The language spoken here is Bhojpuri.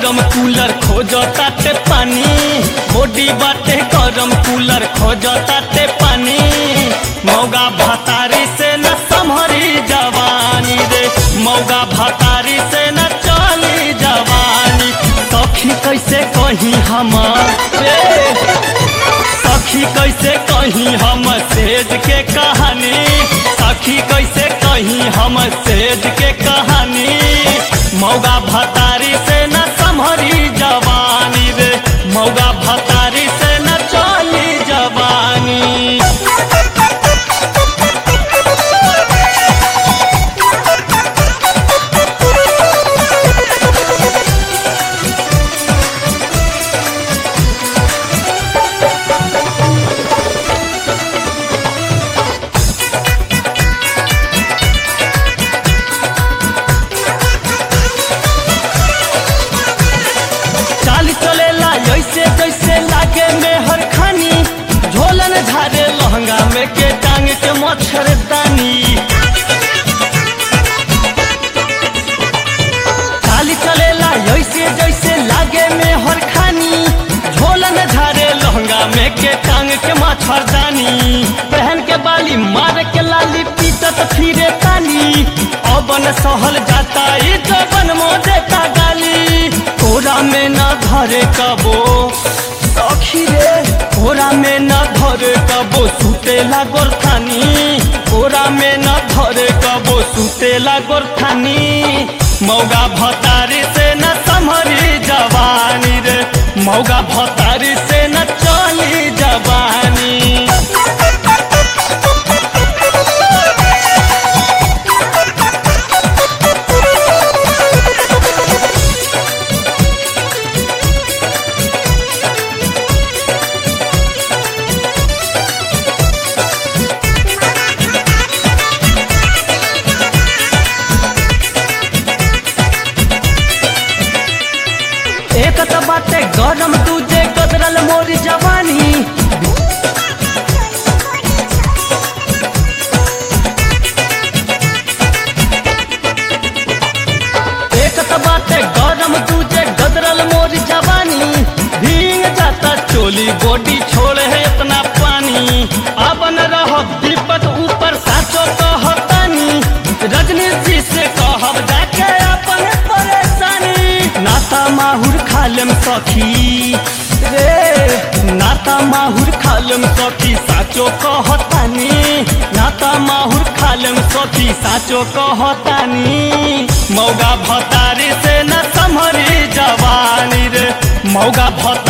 गरम कूलर खोजताटे पानी बॉडी बाटे गरम कूलर खोजताटे पानी मौगा भतारी से न संभरी जवानी रे मौगा भतारी से न चली जवानी सखी कैसे कही हम रे सखी कैसे कही हम सेज के कहानी सखी कैसे कही हम सेज के कहानी मौगा भतारी से न संभरी जवानी रे मौगा भतारी से न चली जवानी चाली चलेला ऐसे जैसे लागे में हर खानी झोलन झारे लहंगा में के टांग के मच्छरदानी चाली चलेला ऐसे जैसे लागे में हर खानी झोलन झारे लहंगा में के टांग के मच्छरदानी पहन के बाली मार के लाली पीटत फिरे ताली अबन सहल जाता ई जबन मोदे का गाली कोरा में न धरे कबो सखी रे कोरा में न धरे कबो सुतेला गोरखानी कोरा में न धरे कबो सुतेला गोरखानी मौगा भतारी से न संभरी जवानी रे मौगा भतारी से न चली जवानी एक त बाटे गरम दूजे कदरल मोरी जवानी एक त बाटे गरम दूजे गदरल मोरी जवानी भींग जाता चोली बॉडी छोड़े है इतना पानी अब न रह विपत ऊपर साचो कहतानी रजनी जी से कहब जाके अपन परेशानी नाता माहुर खालम सखी रे नाता माहुर खालम सखी साचो कहतानी नाता माहुर खालम सखी साचो कहतानी मौगा भतारी से न संभरी जवानी रे मौगा भतारी